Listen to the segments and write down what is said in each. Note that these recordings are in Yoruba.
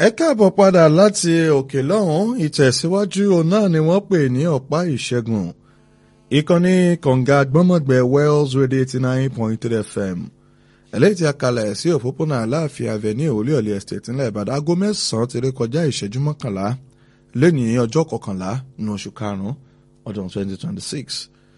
ẹ káàbọ̀ padà láti òkè lọ́hùn ìtẹ̀síwájú òun náà ni wọ́n pè ní ọ̀pá ìṣẹ́gun ìkànnì kọ̀ǹga gbọ́mọ̀gbẹ́ wells radio eighty nine point three fm eléyìí tí a kalẹ̀ sí òpópónà aláàfin avenue olúyọ̀lé estate ńlẹ̀ ìbàdàn aago mẹ́sàn-án ti rí kọjá ìṣẹ́jú mọ́kànlá lẹ́nìí ọjọ́ kọkànlá nínú oṣù karùn-ún ọdún twenty twenty six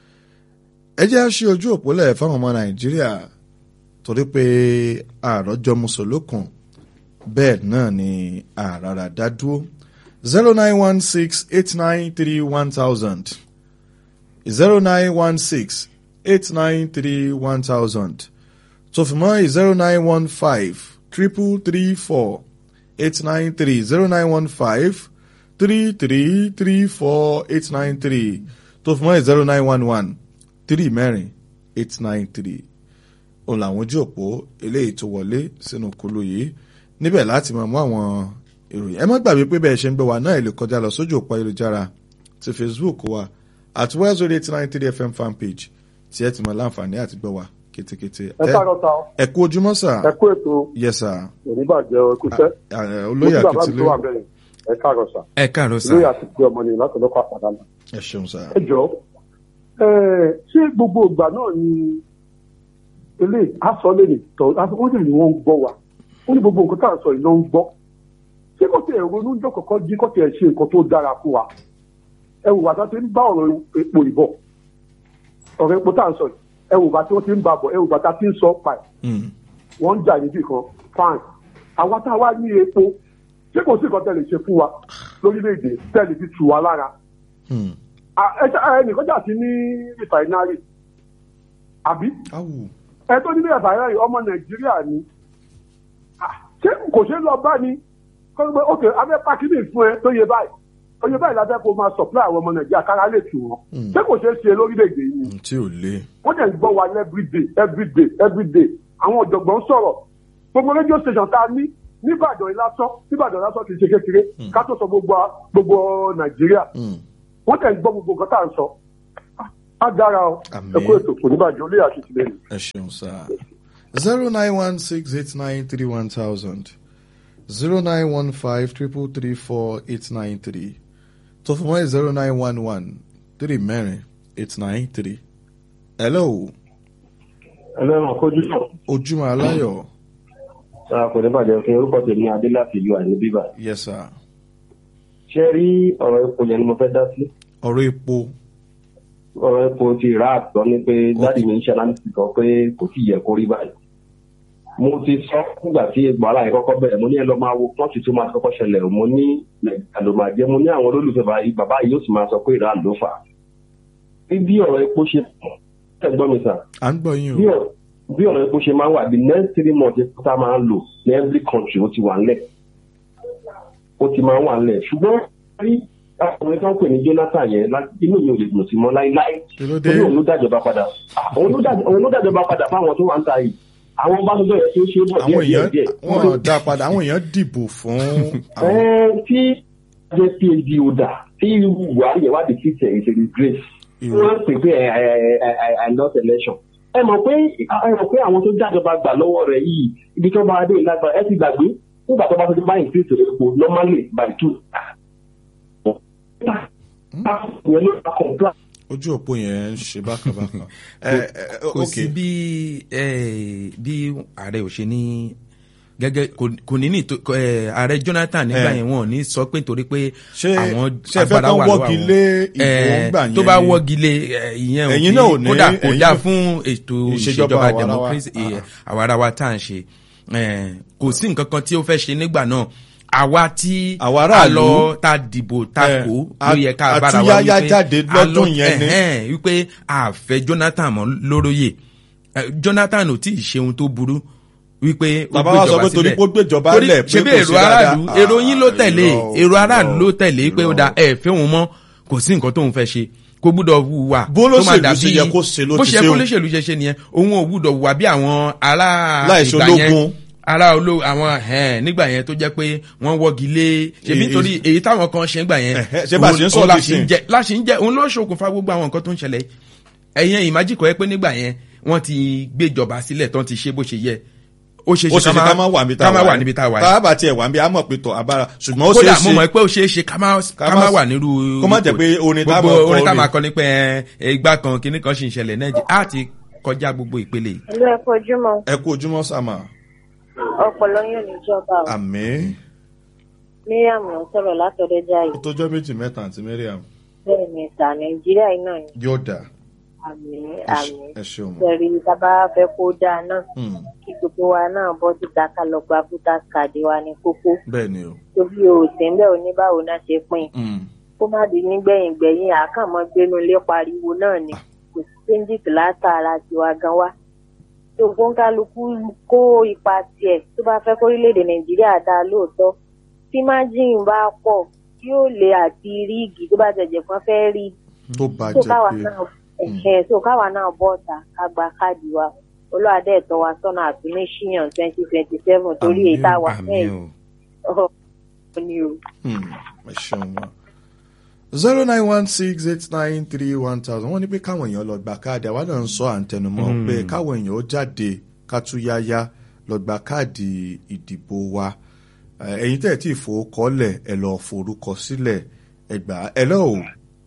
ẹ jẹ́ á ṣí ojú òpólẹ̀ fáwọn ọmọ nàìjíríà torí pé àròjọ mùsùlùkùn bẹ́ẹ̀ náà ni àràrà dádúró zero nine one six eight nine three one thousand zero nine one six eight nine three one thousand tó fi mọ́ zero nine one five triple three four eight nine three zero nine one five three three three four eight nine three tó fi mọ́ zero nine one one three mẹ́rin eight nine three òun làwọn ojú òpó eléyìí tó wọlé sínú kulu yìí níbẹ̀ láti máa mú àwọn ìròyìn ẹ má gbàgbé pé bẹ́ẹ̀ ṣe ń gbé wa náà ẹ lè kọjá lọ sójú òpó ayélujára ti facebook wa at wells radio eight nine three fm fan page tí ẹ ti mọ láǹfààní àti gbọ́ wa kétékété. ẹ káàárọ̀ ta ọ. ẹ kú ojúmọ́ sà. ẹ kú ètò yes sir. oníbàjẹ́ ẹkúṣẹ́. olóyè mo ti bàbá mi tó akitilé wà bẹ́ẹ̀ ẹ káàárọ̀ sà. ẹ káàárọ̀ sà. olóyè àti pé ọmọ nìyẹn láti ọlọ́pàá àpàdánù. ẹ ṣeun sà. ẹ jọ ẹ ṣé gbogbo ìgbà náà ni eléyìí aṣọ lè lè tọ wọ́n lè ní wọ́n ń gbọ́ wa wọ́n ní gbogbo nǹkan tá à ń sọ yìí ló ń gbọ́ ṣé kò tiẹ̀ ronú jọ kọ̀ọ̀kan jí kò tiẹ̀ ṣe nǹkan tó dára fún wa ẹ wò bàtà tí ń bá ọ̀rọ̀ epo ìbọ̀ ọ̀rọ̀ epo tá à ń sọ yìí ẹ wò bàtà tí wọ́n ti ń bá bọ̀ ẹ wò bàtà tí ń sọ pa ẹ̀ Mm. wọ́n ń jà níbì kan fine àwa tá a wá ní epo ṣé kò sí nǹkan tẹ̀lé ṣe fún wa lórílẹ̀‐èdè tẹ̀lé fi tù wá lára Mm. À- ẹ ṣe- ẹ nìkan jà sí ní rìfàìnárì àbí awu ẹ tó ní rìfàìnárì ọmọ nàìjíríà ni Ah, ṣé kò ṣe é lọ bá ni kó gbé ok abẹ́ pákínì fún ẹ tó yẹ báyìí oye báyìí lábẹ́ kó máa supply àwọn ọmọ nàìjíríà kára lè tù wọ́n Mm. ṣé kò ṣe é ṣe lórílẹ̀‐èdè yìí ni Mm, tí ò lé. wọ́n dẹ̀ ń gbọ́ wa ní everyday everyday everyday àwọn ọ̀jọ̀gbọ́n sọ̀rọ̀ gbogbo radio station tá a ní níbàdàn lásán níbàdàn lásán kì í ṣe kékeré ká tó sọ gbogbo gbogbo nàìjíríà Mm. wọ́n dẹ̀ ń gbọ́ gbogbo nǹkan tá à ń sọ á dára o Àmín. ẹ kú ètò kò níbàjẹ́ olóyè àṣìṣe lẹ́nu. ẹ ṣeun sá. zero nine one six eight nine three one thousand zero nine one five triple three four eight nine three tó fún wọn zero nine one one three mẹ́rin eight nine three. hello ẹlẹ́wọ̀n kojú náà ojúmọ́ aláyọ̀ sáà kò ní bàjẹ́ fún orúkọ tèmi adé láti ìlú àìní bíbà. yes sir. ṣé rí ọ̀rọ̀ epo yẹn ni mo fẹ́ dá sí. ọ̀rọ̀ epo ọ̀rọ̀ epo ti rà àtọ́ ni pé dáàdì mi ń ṣe aláǹtì kan pé kò tí yẹ kó rí báyìí. mo ti sọ nígbà tí wàhálà yẹn kọ́kọ́ bẹ̀rẹ̀ mo ní ẹ lọ máa wo pọ́ǹtì tó máa kọ́kọ́ ṣẹlẹ̀ o. mo ní nàìjíríà ló máa jẹ́ mo ní àwọn olólùfẹ́ báyìí bàbá yìí yóò sì máa sọ pé ìran ló fà á. bí ọ̀rọ̀ epo ṣe pọ̀ ẹ gbọ́ mi sà à ń gbọ́ yín bí o. ọ̀rọ̀ bí ọ̀rọ̀ epo ṣe máa ń wà the next three months epo tá a máa ń lò ní every country ó ti wà ńlẹ̀ ó ti máa ń wà ńlẹ̀ ṣùgbọ́n rí ọkùnrin tó ń pè ní Jonathan yẹn lá- inú mi ò lè dùn sí mọ́ láíláí kí ló dé. torí òun ló dájọba padà òun ló dájọ- òun ló dájọba padà fáwọn tó wà ń ta yìí àwọn bá tó bẹ̀rẹ̀ tó ṣe é bọ̀ àwọn díẹ̀ díẹ̀ èèyàn díẹ̀ wọn dá padà àwọn èèyàn dìbò fún àwọn. Ẹ́ẹ́, tí jẹ́ phd ọ̀dà tí buhari yẹn wá di kí tẹ̀ ìṣèlú grace Irọ́. wọ́n pè pé ẹ ẹ ẹ ẹ ẹ not election. ẹ mọ̀ pé ẹ mọ̀ pé àwọn tó jájọba gbà lọ́wọ́ rẹ̀ yìí ibi tó bá dé ìlágbára ẹ ti gbàgbé nígbà tó bá tó ti bá increase epo normally by two. ìyẹn ló bá comply. ojú òpó yẹn ń ṣe bákan bákan. ẹ ẹ kò ok sí bí eh, bí ààrẹ ò ṣe ní gẹ́gẹ́ kò- kò ní ní tó- eh, ààrẹ Jonathan nígbà Eh. yẹn wọn ò ní sọ pé nítorí pé Ṣé- àwọn ṣé ẹ fẹ́ agbára kán wà lọ́wọ́ wọ́gi àwọn. lé ìbò Eh, ńgbà tó yẹn bá ni? wọ́gi lé eh, ìyẹn ò Ẹ̀yin kí- náà ò ní- kódà kò ẹ̀yin dáa náà- fún ètò Ìṣèjọba ìṣèjọba àwarawa. democracy eh, Ah. àwarawa tá à ń ṣe Eh, kò sí nǹkan kan tí ó fẹ́ ṣe nígbà náà àwa tí Àwa a aráàlú. lọ ta dìbò ta Eh, kó a- ló yẹ ká bára wa àtúnyáyá wípé jáde a lọ- lọ́dún yẹn ni. ẹ̀hẹ́n, wípé àfẹ́ Jonathan mọ́ lóróyè Eh, Jonathan ò tí ì ṣe ohun tó burú wípé ó Bàbá wa sọ gbéjọba pé torí sílẹ̀. pé ó gbéjọba Torí lẹ̀ pé ṣebí kò èrò sí aráàlú dáadáa. èrò yín ló Ah, tẹ̀lé irọ́, èrò aráàlú irọ́, ló tẹ̀lé pé ó da ẹ fẹ́ wọn mọ́ kò sí nǹkan tóun fẹ́ ṣe kò gbúdọ̀ hùwà Bó tó máa lóṣèlú dàbí- ṣe yẹ kó ṣe ló bó ti ṣe ṣe kó o. lóṣèlú ṣe ṣe nìyẹn òun ò gbúdọ̀ hùwà bí àwọn ará Láìṣe ìgbà yẹn ológun. ará ológun àwọn ẹ̀hẹ́n, nígbà yẹn tó jẹ́ pé wọ́n wọ́gi lé ṣebí Èyí- nítorí èyí táwọn kan ṣe ń gbà yẹn Ẹ̀hẹ́, ṣé bá a ṣe ń sọ òun la di ṣe ń sìn? jẹ láṣì ń jẹ òun ló ṣokùnfà gbogbo àwọn nǹkan tó ń ṣẹlẹ̀ ẹ̀yẹn ìmájìkọ̀ ẹ pé nígbà yẹn wọ́n ti gbéjọba sílẹ̀ tán ti ṣe bó ṣe yẹ ó ṣe ó ṣe ṣe ká má wà níbi tá ká a má wà wà níbi tá a wà tá a bá tiẹ̀ wà níbi a mọ̀ pé tọ̀ abára ṣùgbọ́n ó ṣe kódà é mo ṣe mọ̀ pé ó ṣeé ṣe ká má ká má wà nírú kó má jẹ́ pé orin tá a gbogbo máa kọ orin tá a orin. máa kọ nípa ẹ igbá kan kinní kan sì ń ṣẹlẹ̀ náà á ti kọjá gbogbo ìpele yìí. ìlú ẹ̀kọ́ ojúmọ́ ẹ kú ojúmọ́ sàmà ọpọlọ yóò níjọba o àmì miriam ló ń sọ̀rọ̀ látọ̀dẹ́jà yìí ìtọ́jọ́ méjì mẹ́ta àti miriam bẹ́ẹ̀ ni ìta nàìjíríà yìí náà ni yóò dà àmì ẹ àmì ṣe- ẹ ṣeun mọ́. sẹ̀rí tábà fẹ́ kó dáa náà Hmm, kí gbogbo wa náà bọ́ síta ká lọ gba fúta kàdé wa ní kókó bẹ́ẹ̀ ni o. tóbi o sì ń bẹ̀ oníbàwò náà ṣe pín in Hmm, kó má di nígbẹ̀yìn gbẹ̀yìn àkànmọ́ gbénu ilé pariwo náà ni kò sí changes látara tiwa gan wa tó gbóńkálukú kó ipa tiẹ̀ tó bá fẹ́ kórílẹ̀-èdè nàìjíríà dáa lóòótọ́ tí májìn bá pọ̀ yóò lè àti ríìgì tó bá jẹjẹ kan fẹ́ rí tó tó bàjẹ́ káwa pé náà ẹ̀hẹ́ tó káwa náà bọ́ ọ̀tà ká gba káàdì wa olóòdà ẹ̀tọ́ wa sọ́nà àtúnṣíyàn twenty twenty seven torí Àmín, èyí táwa àmì fẹ́ o yìí ni o. Hmm, ẹ ṣeun mọ́. zero nine one six eight nine three one thousand wọ́n ní pé káwọn èèyàn lọ gba káàdì àwa náà ń sọ àǹtẹnumọ́ pé káwọn èèyàn ó jáde kátúyáyá lọ gba káàdì ìdìbò wa Eh, ẹ̀yin tẹ̀ tí ìfowókọ́lẹ̀ ẹ lọ forúkọ sílẹ̀ ẹgbà ẹ lọ́wọ́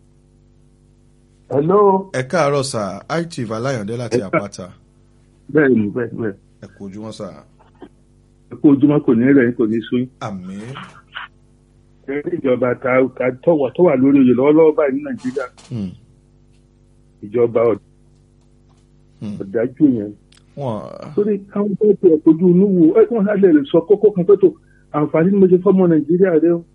hello ẹ káàárọ̀ sà itv aláyọ̀dé láti àpáta bẹ́ẹ̀ ni bẹ́ẹ̀ bẹ́ẹ̀ ẹ kú ojúmọ́ sà ẹ kó ojúmọ́ kò ní rẹ̀ kò ní sún àmì ẹgbẹ́ ìjọba ta ta tọ́wà tó wà lórí oyè lọ́wọ́lọ́wọ́ báyìí ní nàìjíríà Hmm, ìjọba ọ̀d- hmm. ọ̀dájú yẹn wọ́n torí káwọn tó tẹ ojú inú wo ẹ kí wọ́n sá lè sọ kókó kan pé tó àǹfààní ni mo ṣe fọ́mọ nàìjíríà rẹ o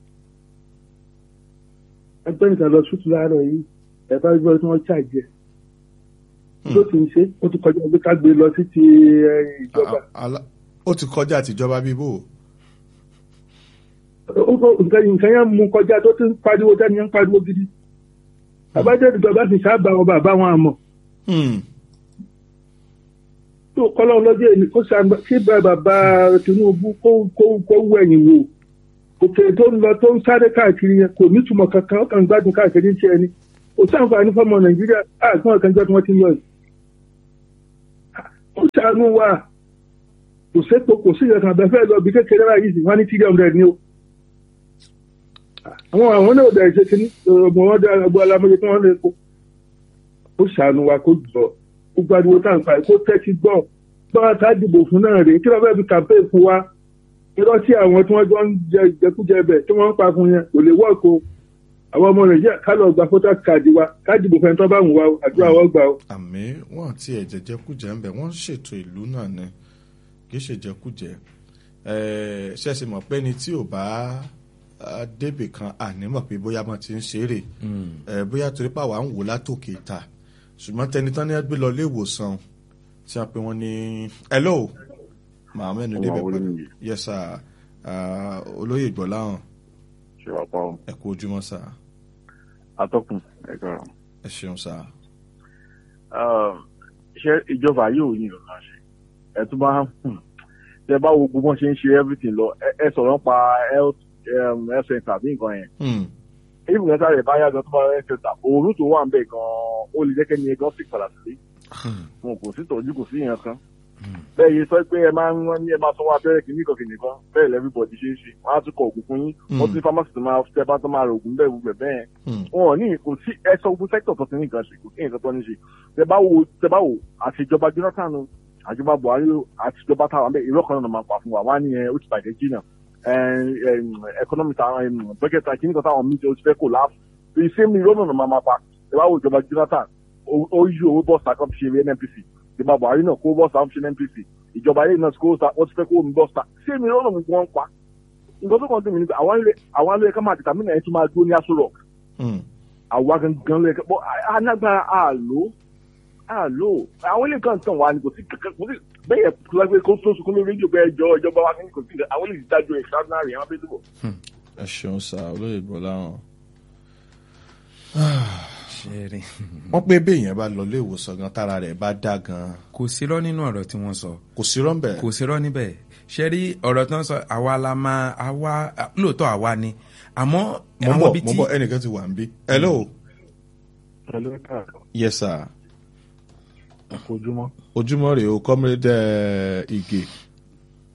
ẹgbẹ́ nìkan lọ sùtù láàárọ̀ yìí ẹ bá gbọ́ tí wọ́n ṣàjẹ́ tó ti ń ṣe ó ti kọjá pé ká gbé lọ sí ti ẹ, ìjọba a- ala- ó ti kọjá àtijọba bíbò ó kọ nǹkan nǹkan yẹn mú kọjá tó ti ń pariwo dání ń pariwo gidi àbájá ìjọba ti sábà wọn bàbá wọn àmọ́ Hmm, tó kọ́lọ́ lọ́jọ́ èmi kó sàgbà kí bá bàbá Tinubu kó kó kó wẹ̀yìn wò òkè tó ń lọ tó ń sáré káàkiri yẹn kò nítumọ̀ kankan ó kàn ń gbádùn káàkiri ń ṣe ẹni kò sáǹfààní fọmọ Nàìjíríà àgbọn ọ̀kan jẹ́ tí wọ́n ti ń lọ yìí. ó ṣàánú wa kò sépo kò sí ìyẹn kan abẹ́fẹ́ lọ bí kékeré báyìí sì wọ́n ní three hundred ni o. àwọn àwọn náà bẹ̀rẹ̀ ṣe kí ní ọgbọ̀n wọn dá ọgbọ̀n alámọ̀yé tí wọ́n lè kó. ó ṣàánú wa kó jọ gbogbo ariwo tá à ń pa kó tẹ́tí gbọ́ báwa ká dìbò fún náà rèé kí ló fẹ́ fi campaign fún wa irọ́ tí àwọn tí wọ́n jọ ń jẹ ìjẹkújẹ bẹ̀ tí wọ́n ń pa fún yẹn kò lè wọ́ọ̀kù o àwọn ọmọ nàìjíríà ká lọ gba fótó káàdì wa ká dìbò fẹ́ tó bá wù wá o àdúrà wọ́n gbà o. àmì wọn tí ẹ jẹjẹkújẹ ń bẹ wọn ṣètò ìlú náà ni kì í ṣe jẹkújẹ Eh, ṣẹ̀ṣì mọ̀ pé ni tí ò bá ah, débì kan ànímọ̀ pé bóyá wọn ti ń ṣeré Eh, bóyá torí pé àwa ń wò látòkè ta ṣùgbọ́n tẹni tán ní ẹ gbé lọ ilé ìwòsàn tí wọ́n pe wọ́n ní hello màá mẹ́nu débẹ̀ Ọmọ pẹ̀lú Olúmiyè. yes sir Ah, olóyè ìgbọ́láhàn ṣe wà pa ọ ẹ kú ojúmọ́ sir atọ́kùn ẹ̀ka ẹ ṣeun sir ṣé ìjọba yóò ní ìrọ̀lá ṣe ẹ tún bá hmm, tẹ bá wo gbogbo wọn ṣe ń ṣe everything lọ ẹ ẹ sọ̀rọ̀ nípa health um, health center àbí nǹkan yẹn Hmm, even kẹta rẹ̀ bá yá gan tó bá health center òórùn tó wà ń bẹ̀ gan ó lè jẹ́ kẹ́ni gan sì padà sílé wọn kò sí tọ́jú kò sí ìyẹn kan bẹ́ẹ̀ yìí sọ pé ẹ máa ń wọ́n ní ẹ máa sanwó abẹ́rẹ́ kìíní kan kìíní kan bẹ́ẹ̀ lẹ́fíbọ̀dì ṣe é ṣe wọ́n á tún kọ òògùn fún yín wọ́n tún ní pharmacy tó máa tẹ́ bá tó máa ra òògùn bẹ́ẹ̀ gbogbo ẹ̀ bẹ́ẹ̀ hmm, wọn ò ní kò sí ẹsọ ogun sector tó ti ní nǹkan ṣe kò sí nǹkan tó ní ṣe tẹ bá wo tẹ bá wo àtijọba Jonathan o, àjọba Buhari o, àtijọba táwọn bẹ irọ́ kan náà máa pa fún wa wọn á ní ẹ ó ti bàjẹ́ jìnnà economy táwọn bẹ́kẹ̀tà kí nìkan táwọn mídìí ó ti fẹ́ kò láàfù ìṣe mi irọ́ náà máa pa tẹ bá wo ìjọba Jonathan ó- ó yí owó bọ́ọ̀sì àkọ́bí ṣe NNPC ìjọba Buhari náà kó bọ́ọ̀sì àkọ́bí ṣe NNPC ìjọba ayé náà kó wọ́n ti fẹ́ kó omi bọ́ọ̀sì ṣé mi irọ́ náà wọ́n pa nǹkan tó kàn tó mi ní pé àwọn ilé àwọn ilé ká máa tètè mí náà ẹ tún máa dúró ní aṣọ rock hmm. àwa gangan lè bọ anágbára àlò àlò àwọn ilé kan tàn wá ní kò sí kankan kò sí bẹ́ẹ̀ yẹ pé kó tó sunkún lórí rédíò pé ẹjọ́ ìjọba wa kò sí nǹkan àwọn ilé ìdájọ́ extraordinary àwọn abẹ́tẹ̀ bọ̀. ẹ ṣeun sir olóyè ìgbọ́láhàn. ṣe rí wọ́n pé béèyàn bá lọ ilé ìwòsàn gan tára rẹ̀ bá dá gan kò sírọ́ nínú ọ̀rọ̀ tí wọ́n sọ kò sí rọ́ǹbẹ̀. kò sírọ́ níbẹ̀ ṣe rí ọ̀rọ̀ tí wọ́n sọ àwa la máa àwa lóòótọ́ àwa ni àmọ́ mo ń àwọn bọ̀ ibi mo ń tí bọ̀ ẹnìkan ti wà ń bí. hello pẹ̀lú káàkiri yes sir àkójúmọ́ ojúmọ́ rèé o comrade eh, Ige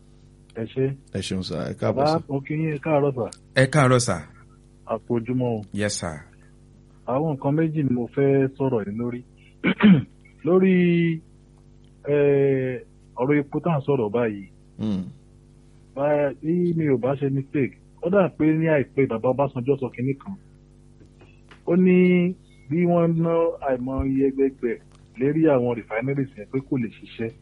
ẹ ṣe ẹ ṣeun sá ẹ káàbọ̀ bàbá sí. mo kí yín ẹ káàárọ̀ sà ẹ káàárọ̀ sà àpò ojúmọ́ o yes sà àwọn nǹkan méjì ni mo fẹ́ sọ̀rọ̀ yìí lórí lórí eh, ọ̀rọ̀ epo tá à ń sọ̀rọ̀ báyìí Mm, bá- bí mi ò bá ṣe mistake ó dà pé ní àìpé bàbá Ọbásanjọ́ sọ kinní kan ó ní bí wọ́n ná àìmọye ẹgbẹgbẹ lérí àwọn refineries yẹn pé kò lè ṣiṣẹ́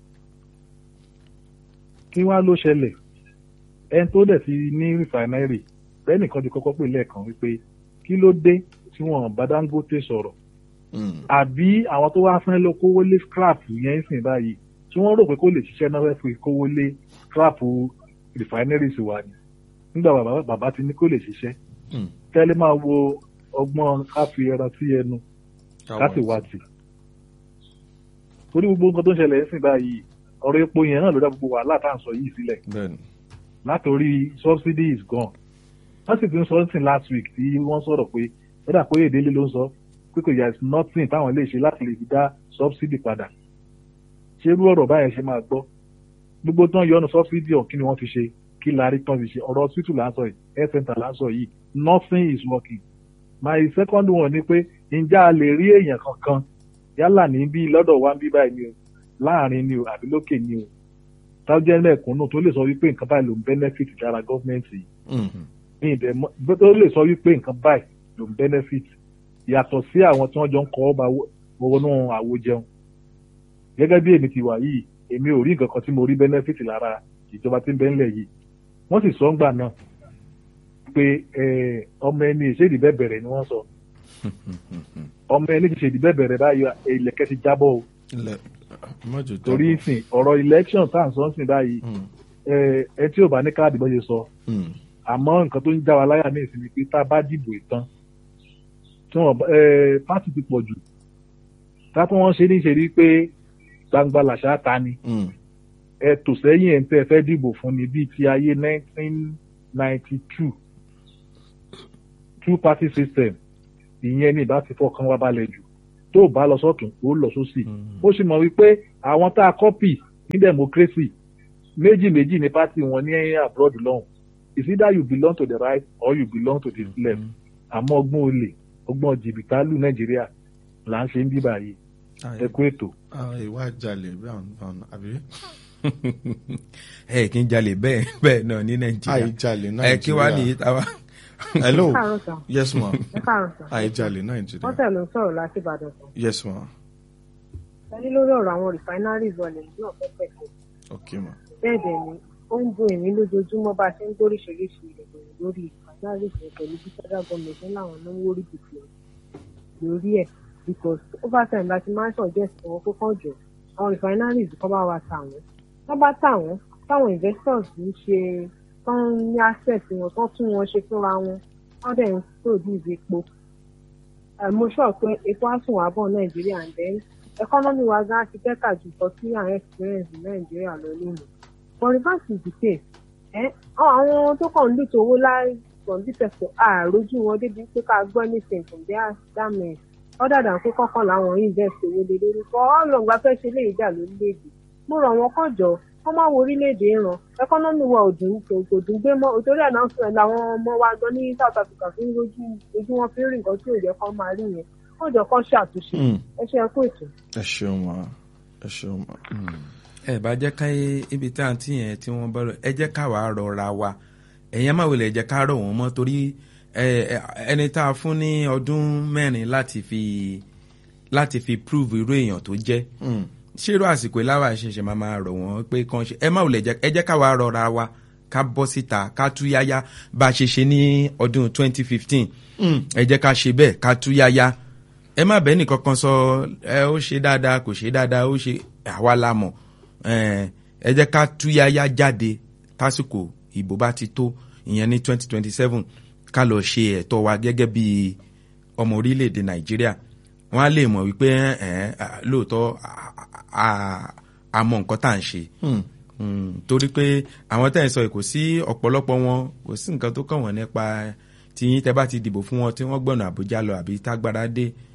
kí wá ló ṣẹlẹ̀ ẹni tó dẹ̀ ti ní refinery bẹ́ẹ̀ nìkan ti kọ́kọ́ pè lẹ́ẹ̀kan wípé kí ló dé tí wọ́n bá Dangote sọ̀rọ̀ mm, àbí àwọn tó wá fẹ́ lọ kówó lé scrap yẹn sìn báyìí tí wọ́n rò pé kó lè ṣiṣẹ́ náà fẹ́ fi kówó lé scrap refineries wa ni nígbà bàbá bàbá ti ní kó lè ṣiṣẹ́ mm. tẹ́lẹ̀ máa wo ọgbọ́n ká fi ẹran sí ẹnu ká sì wá tì torí gbogbo nǹkan tó ń ṣẹlẹ̀ sìn báyìí ọ̀rọ̀ epo yẹn náà ló dá gbogbo wàhálà tá à ń sọ yìí sílẹ̀ bẹ́ẹ̀ni. látòrí subsidy is gone wọ́n sì ti ń sọ something last week tí wọ́n sọ̀rọ̀ pé ó dà pé èdèlé ló ń sọ pé kò yà is nothing táwọn lè ṣe láti lè fi dá subsidy padà ṣé irú ọ̀rọ̀ báyẹn ṣe máa gbọ́ gbogbo tán yọnu subsidy ọ̀hún kí ni wọ́n fi ṣe kí la rí tán fi ṣe ọ̀rọ̀ hospital là ń sọ yìí health center là ń sọ yìí nothing is working my second one ni pé ǹjẹ́ a lè rí èèyàn kankan yálà ní bí lọ́dọ̀ wa ń bí báyìí ni o láàrin ni o àbí lókè ni o tájẹ́ lẹ́ẹ̀kúnnù tó lè sọ wípé nǹkan báyìí ló ń benefit lára gọ́ọ̀mẹ̀ntì yìí Mm, ní ìdẹ mọ tó lè sọ wípé nǹkan báyìí ló ń benefit yàtọ̀ sí àwọn tí wọ́n jọ ń kọ́ ọba wọnú àwo jẹun gẹ́gẹ́ bí èmi ti wà yìí èmi ò rí nǹkan kan tí mo rí benefit lára ìjọba tí ń bẹ ńlẹ̀ yìí wọ́n sì sọ ń gbà náà pé eh, ọmọ ẹni ìṣèdí bẹ́ẹ̀ bẹ̀rẹ̀ ni wọ́n sọ ọmọ ẹni ìṣèdí bẹ́ẹ̀ bẹ̀rẹ̀ báyìí ilẹ̀kẹ́ ti jábọ̀ o ilẹ̀ mọ́jọ tó torí bọ̀. ìsìn ọ̀rọ̀ election tá à ń sọ ń sìn báyìí Mm, eh, ẹ tí ò bá ní káàdì bọ́ ṣe sọ mm, àmọ́ nǹkan tó ń já wa láyà ní ìsinmi pé tá a bá dìbò ìtàn tí wọ́n ẹ pátì ti pọ̀ jù tá tí wọ́n ṣe ní ṣe rí pé gbangba làṣà ta ni mm, ẹ tò sẹ́yìn ẹ̀ ń tẹ́ ẹ fẹ́ dìbò fún ni bíi ti ayé nineteen ninety two two party system ìyẹn ní ìbá ti fọkàn wa balẹ̀ jù tó bá lọ sọ́tún ó lọ sósì mm. ó sì mọ̀ wípé àwọn tá a kọ́pì ní democracy méjì méjì ní pátì wọn ní abroad lọ́hùn it's either you belong to the right or you belong to the left àmọ́ ọgbọ́n olè ọgbọ́n jìbìtálù nàìjíríà là ń ṣe ń bí báyìí ẹ kú ètò. Ah, ìwà jalè bí àwọn àwọn àbí. ẹ kí n jalè bẹ́ẹ̀ bẹ́ẹ̀ náà ní nàìjíríà àìjalè ẹ kí wàá nìyí nàìjíríà. táwa. hello ẹ káàárọ̀ sà yes ma ẹ káàárọ̀ sà àìjalè wọ́n nàìjíríà. tẹ̀ ló ń sọ̀rọ̀ láti ìbàdàn sà yes ma ẹni lórí ọ̀rọ̀ àwọn refineries wọlé náà fẹ́ pẹ̀lú ok ma. bẹ́ẹ̀ dẹ̀ ni ó ń dùn èmi lójoojúmọ́ bá a ṣe ń gbóríṣiríṣi ìròyìn lórí refineries yẹn pẹ̀lú bí federal government ṣe ń láwọn náwó rí bìtì lórí ẹ̀ because over time láti máa ń suggest fún wọn kó kàn jọ àwọn refineries kọ́ bá wa tà wọ́n wọ́n bá tà wọ́n táwọn investors ń ṣe tán ní access wọn tán tún wọn ṣe fúnra wọn wọ́n dẹ̀ ń produce epo Eh, mo sọ pé epo á sùn wá bọ̀ nàìjíríà and then economy wa gan ti bẹ́tà ju nǹkan tí àwọn experience ní nàìjíríà lọ lónìí but reverse is the case ẹ àwọn tó kàn ń lùtò owó láì from this sector àròjù wọn débi pé ká gbọ́ anything from their government other than pé kọ́kọ́ làwọn invest owó lé lórí kọ́ ọlọ́ngbà fẹ́ ṣe léyìí dà lórílẹ̀‐èdè mo rọ̀ wọ́n kàn jọ wọ́n máa wo orílẹ̀‐èdè ràn economy wa ò dùn kò kò dùn gbé mọ́ òtórí announcement làwọn ọmọ wa gan ní south africa fi ń rojú ojú wọn fi ń rí nǹkan tí ò yẹ kán máa rí yẹn wọ́n jọ kán ṣàtúnṣe Mm. ẹ ṣe ẹ kú ètò. ẹ ṣeun ma ẹ ṣeun ma. ẹ bá jẹ́ ká ibi tí àǹtí yẹn tí wọ́n bọ́ lọ ẹ jẹ́ ká wàá rọra wa ẹ̀yẹn má wulẹ̀ jẹ́ ká rọ̀ wọ́n mọ́ torí ẹ, ẹ, ẹni tá a fún ní ọdún mẹ́rin láti fi láti fi prove irú èèyàn tó jẹ́ Mm. ṣérò àsìkò ìláwà ṣẹ̀ṣẹ̀ máa máa rọ̀ wọ́n pé kàn ṣe ẹ má wulẹ̀ jẹ́ ẹ jẹ́ ká wàá rọra wa ká bọ́ síta ká tú yáyá bá a ṣe ṣe ní ọdún 2015 Mm. ẹ jẹ́ ká ṣe bẹ́ẹ̀ ká tú yáyá ẹ má bẹ́ẹ̀ nìkan kan sọ ẹ ó ṣe dáadáa kò ṣe dáadáa ó ṣe àwa la mọ̀ ẹ ẹ jẹ́ ká tú yáyá jáde tásìkò ìbò bá ti tó ìyẹn ní 2027 ká lọ ṣe ẹ̀tọ́ wa gẹ́gẹ́ bí ọmọ orílẹ̀-èdè nàìjíríà wọ́n á lè mọ̀ wípé ẹ ẹ lóòótọ́ a- a- a mọ nǹkan tá à ń ṣe Mm. Mm, torí pé àwọn tẹ́ ẹ̀ sọ yìí kò sí ọ̀pọ̀lọpọ̀ wọn kò sí nǹkan tó kàn wọ́n nípa tí yín tẹ́ bá ti dìbò fún wọn tí wọ́n gbọ̀nà àbújá lọ àbí tágbára dé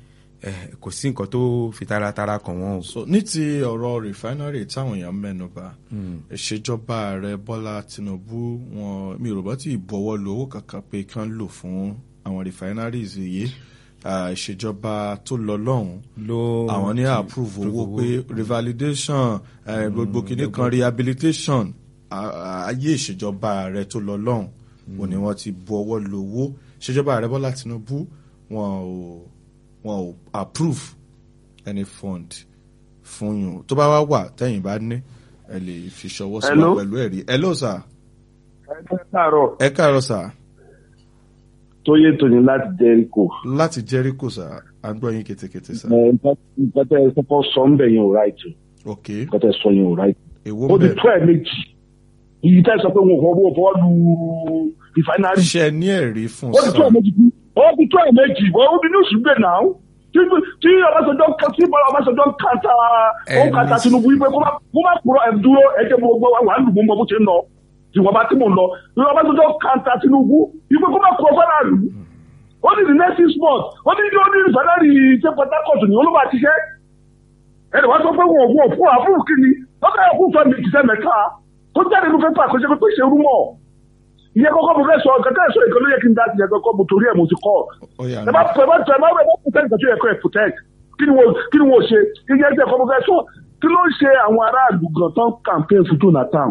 eh, kò sí nǹkan tó fi taratara kàn wọ́n o. so ní ti ọ̀rọ̀ refinery táwọn èèyàn mẹ́nu bà ìṣèjọba ààrẹ bọ́lá tinubu wọn mi ò rò bá tí ì bọ́wọ́ lu owó kankan pé kí wọ́n lò fún àwọn refineries yìí Ah, ìṣèjọba tó lọ lọ́hùn ló àwọn ní approve owó pé revalidation eh, gbogbo kìíní kan rehabilitation ah, ayé ìṣèjọba ààrẹ tó lọ lọ́hùn ò ní wọ́n ti bu ọwọ́ lu owó ìṣèjọba ààrẹ bọ́lá tinubu wọn ò wọn ò approve any fund fún yín tó bá wá wà tẹ́yìn bá ní ẹ lè fi ṣọwọ́ sí wa Hello? pẹ̀lú ẹ̀rí hello sir ẹ káàárọ̀ ẹ káàárọ̀ sir tóyè tóní láti jẹ́ríkò láti jericho sir à ń gbọ́ yín ketekete sir nǹkan tẹ́ ẹ kọ́kọ́ sọ ń bẹ̀ yẹn ò ráìtì ok nǹkan tẹ́ ẹ sọ yẹn ò ráìtì. èwo ó ti bẹ́ẹ̀ tó ẹ̀ méjì ìyí tẹ́ ẹ sọ pé wọn kò wọ́n fọ́ lu rìfáínárì ṣe ní ẹ̀rí fún ó ti tó ẹ̀ méjì kú ó ti tó ẹ̀ méjì wọ́n ó bí ní oṣù gbé náà tí tí ọbaṣọjọ tí ọbaṣọjọ ń kanta ó ń kanta tinubu yìí pé kó má kó má kúrò ẹ̀ dúró ẹ̀jẹ̀ gbogbo wà á lù mọ́ mọ́ bó ṣe ń lọ ìwọ̀nba tí mò ń lọ tí ọbaṣọjọ kanta tinubu yìí pé kó má kúrò fẹ́ràn lù ó ní the next six months ó ní ó ní ìfẹ́lẹ́rì ṣe port harcourt ní olúwa ti ṣe ẹnì wá sọ pé wọn ò wọn ò fún àfún kìíní lọ́kà yẹ kó fẹ́ mi jìṣẹ́ mẹ́ta kó jáde ní pépà kó ṣe pé ṣe rúmọ̀ ìyẹn kọ́kọ́ mo fẹ́ sọ nǹkan tẹ́ ẹ̀ sọ ìkan ló yẹ kí n dá ti yẹ kọ́kọ́ mo torí ẹ̀ mo ti kọ́ ó yà ẹ bá ẹ bá ẹ bá ẹ bá protect nǹkan tó yẹ kó ẹ protect kí ni wo kí ni wo ṣe ìyẹn tí ẹ̀kọ́ mo fẹ́ sọ kí ló ń ṣe àwọn aráàlú gan tán campaign fún Jonathan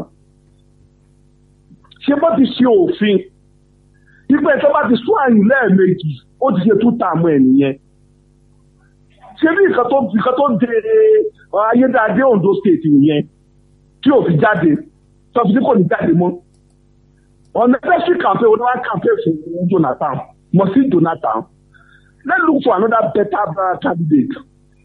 ṣé bó ti ṣe òfin ipe tó bá ti sún àyìn lẹ́ẹ̀mejì ó ti ṣe tún tààmù ẹ̀ nìyẹn ṣé bí nǹkan tó nǹkan tó de ayédáadé Ondo state nìyẹn tí ò fi jáde tó fi ní kò ní jáde mọ́ unnecessary campaign wọn wá campaign fún Jonathan mọ̀ sí Jonathan let's look for another better uh, candidate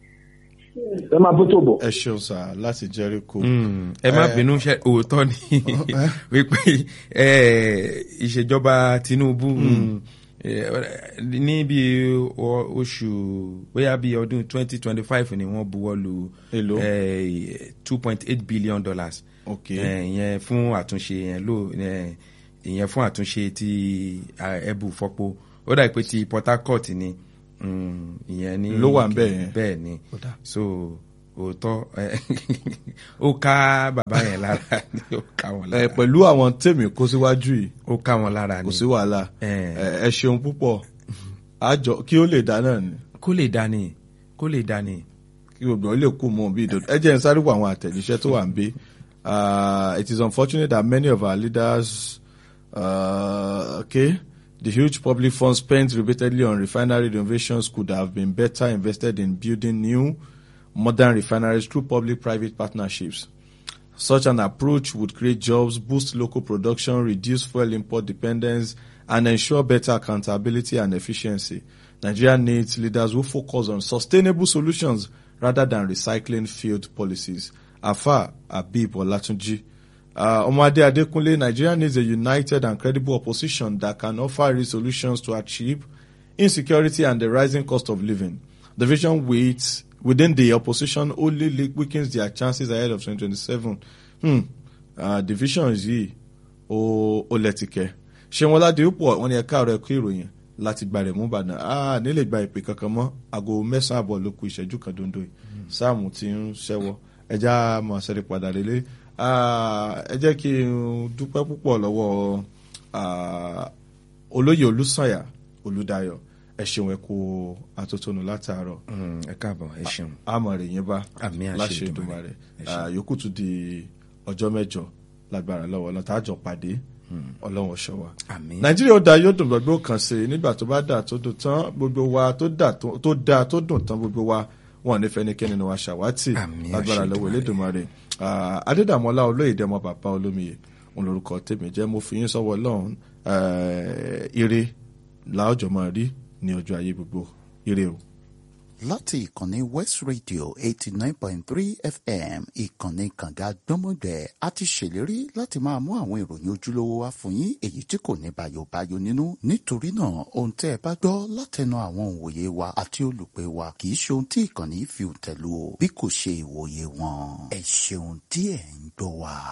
ẹ máa bó tó bọ̀. ẹ ṣeun sir láti jericho Mm, ẹ má Eh, bínú ṣe òótọ́ ni eh. wípé eh, ìṣèjọba Tinubu mm, eh, ní bí o- oṣù bóyá bí ọdún twenty twenty five ni wọ́n buwọ́ lu Èló? two point eight billion dollars ok Eh, ìyẹn fún àtúnṣe yẹn ló eh, ìyẹn fún àtúnṣe ti ah, ẹbù fọpo ó dà pé ti Port Harcourt ni mm, ìyẹn ní Ló wà ńbẹ̀ yẹn? bẹ́ẹ̀ ni Ó dà. so òótọ́ eh, ó ká bàbá yẹn lára ni ó ká wọn ẹ lára pẹ̀lú àwọn tèmi kó síwájú yìí ó ká wọn lára kò ni sí wàhálà Eh. ẹ ẹ ṣeun púpọ̀ àjọ kí ó lè dá náà ni kó lè dání kó lè dání. kí gbogbo ilé kú mọ bí ìdòdó ẹ jẹ́ n sáré wọ àwọn àtẹ̀jíṣẹ́ tó wà ń bí Uh, it is unfortunate that many of our leaders uh, okay the huge public funds spent repeatedly on refinery renovations could have been better invested in building new modern refineries through public-private partnerships. Such an approach would create jobs, boost local production, reduce fuel import dependence, and ensure better accountability and efficiency. Nigeria needs leaders who focus on sustainable solutions rather than recycling failed policies. Afa Abib Olatunji. Uh, Omade Adekunle, Nigeria needs a united and credible opposition that can offer real solutions to achieve insecurity and the rising cost of living. The vision waits within the opposition only le- weakens their chances ahead of 2027. Hmm. Uh, divisions yìí ó ó lẹ́tìkẹ́. Ṣéun Ọládìpọ̀ wọn ni ẹ̀ka ọ̀rọ̀ ẹ̀kọ́ ìròyìn láti gba rẹ̀ mú Ìbàdàn. Ah, nílé gba ìpè kankan mọ́ aago mẹ́sàn-án àbọ̀ ló ku ìṣẹ́jú kan dondo yìí. Sáàmù ti ń ṣẹ́wọ́. Ẹja máa ṣẹ́rí padà lélẹ̀. Ah, ẹ jẹ́ kí n dúpẹ́ púpọ̀ lọ́wọ́ ah, olóyè Olúsànyà Olúdáyọ̀ ẹ ṣeun ẹ kú atótónu látàárọ̀ Mm, ẹ káàbọ̀ ẹ ṣeun. àmọ̀ rẹ̀ yín bá Àmì àṣẹ láṣẹ Èdùmàrè. Èdùmàrè Ẹ ṣeun. Ah, yòókù tún di ọjọ́ mẹ́jọ lágbára lọ́wọ́ ọlọ́run tájọ pàdé ọlọ́run ọ̀ṣọ́ wa. Àmín. nàìjíríà ó da yóò dùn gbogbo kan sí i nígbà tó bá dà tó dùn tán gbogbo wa tó dà tó tó da tó dùn tán gbogbo wa wọn ò ní fẹ́ ẹnikẹ́ni ni wa ṣàwátì Àmín, lágbára àṣẹ lọ́wọ́ Èdùmàrè. Elédùmarè Ah, adédàmọ́lá olóyèdè ọmọ bàbá olómiyè òun lorúkọ tèmi jẹ́ mo fi yín sọ́wọ́ ọlọ́run eh, ire làójọ́ máa rí ní ọjọ́ ayé gbogbo ire o. láti ìkànnì west radio eighty nine point three fm ìkànnì kànga gbọ́mọgbẹ́ a ti ṣèlérí láti máa mú àwọn ìròyìn ojúlówó wá fún yín èyí tí kò ní bayobayo nínú nítorí náà ohun tẹ́ ẹ bá gbọ́ látẹnu àwọn òǹwòye wa àti olùpẹ̀ wa kì í ṣe ohun tí ìkànnì fi tẹ̀lú o bí kò ṣe ìwòye wọn ẹ ṣeun tí ẹ̀ ń gbọ́ wa.